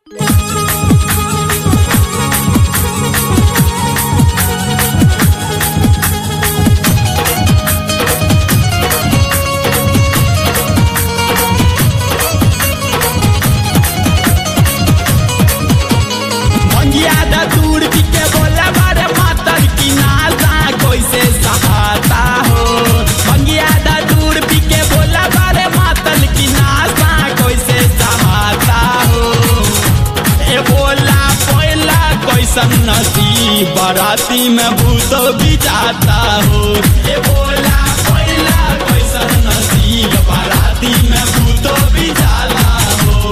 भंगिया दा दूर के बोला बारे मातर की नाजा कैसे सहाता हो भंगिया दा दूर के बोला बारे मातल की नाजा कैसे सहाता हो ए बोला पहिला कैसन नसीब बाराती में भूत भी जाता हो ए बोला पहिला कैसन नसीब बाराती में भूत भी जाला हो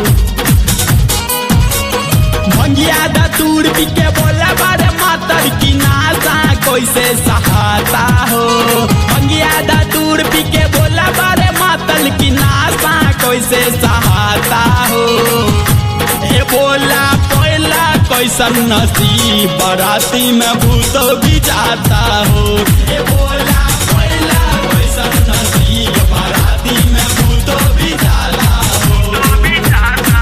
भंगिया दा दूर के बोला बारे मातर की नाजा कैसे सहाता हो भंगिया दा दूर के बोला बारे मातल की नाजा कैसे सहाता हो ए बोला पहिला कैसन नसीब बराती में भूत भी जाता हो ए बोला पहिला कैसन नसीब बराती में भूत भी जाला हो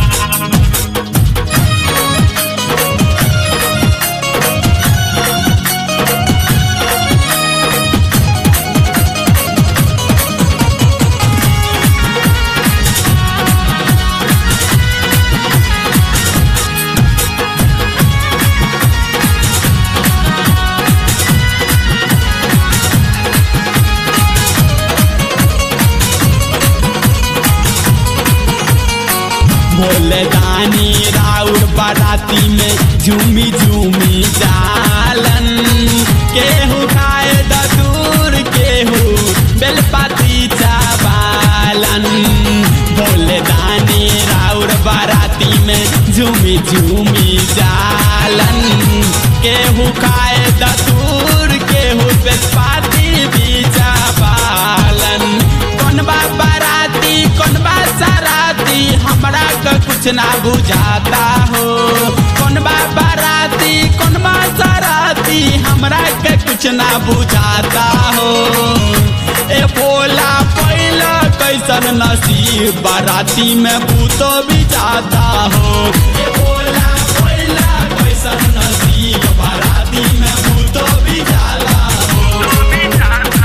भोले दानी राउर बाराती में झूमी झूमी जालन केहू खाए ददूर केहू बेलपाती चावालन भोले दानी राउर बाराती में झूमी झूमी जालन केहू खाए ददूर केहू बेलपाती भी चावालन कौन बा बाराती कौन बा सराती हमरा के कुछ ना बुझाता हो कौन बा बाराती कौन बा सराती हमरा के कुछ ना बुझाता हो ए बोला पहिला कैसन नसीब बाराती में भूतो भी जाता हो ए बोला पहिला कैसन नसीब बाराती में भूतो भी जाला हो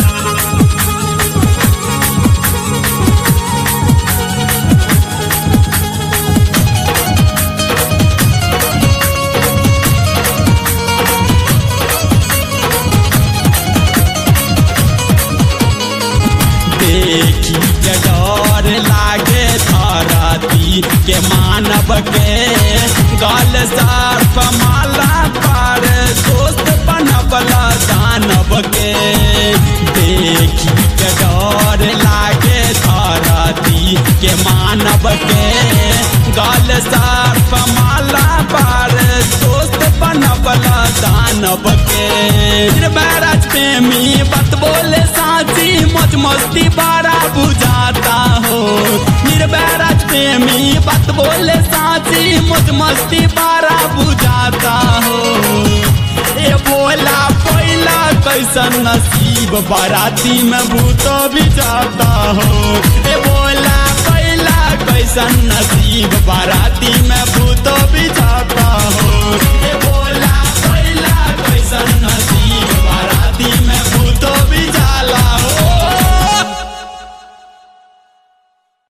देखी के डर लागे धरती के मानव के गल सर्फ माला पर दोस्त बनबल दानव के देखी के डर लागे धरती के मानव के गल सर्फ माला पर दोस्त बनबल दानव के निर्भराज प्रेमी बत बोले साची मौज मस्ती बड़ा बुझाता हो निर्भराज प्रेमी बात बोले साची मौज मस्ती बड़ा बुझाता हो ए बोला पहिला कैसन नसीब बाराती में भूत भी जाता हो ए बोला पहिला कैसन नसीब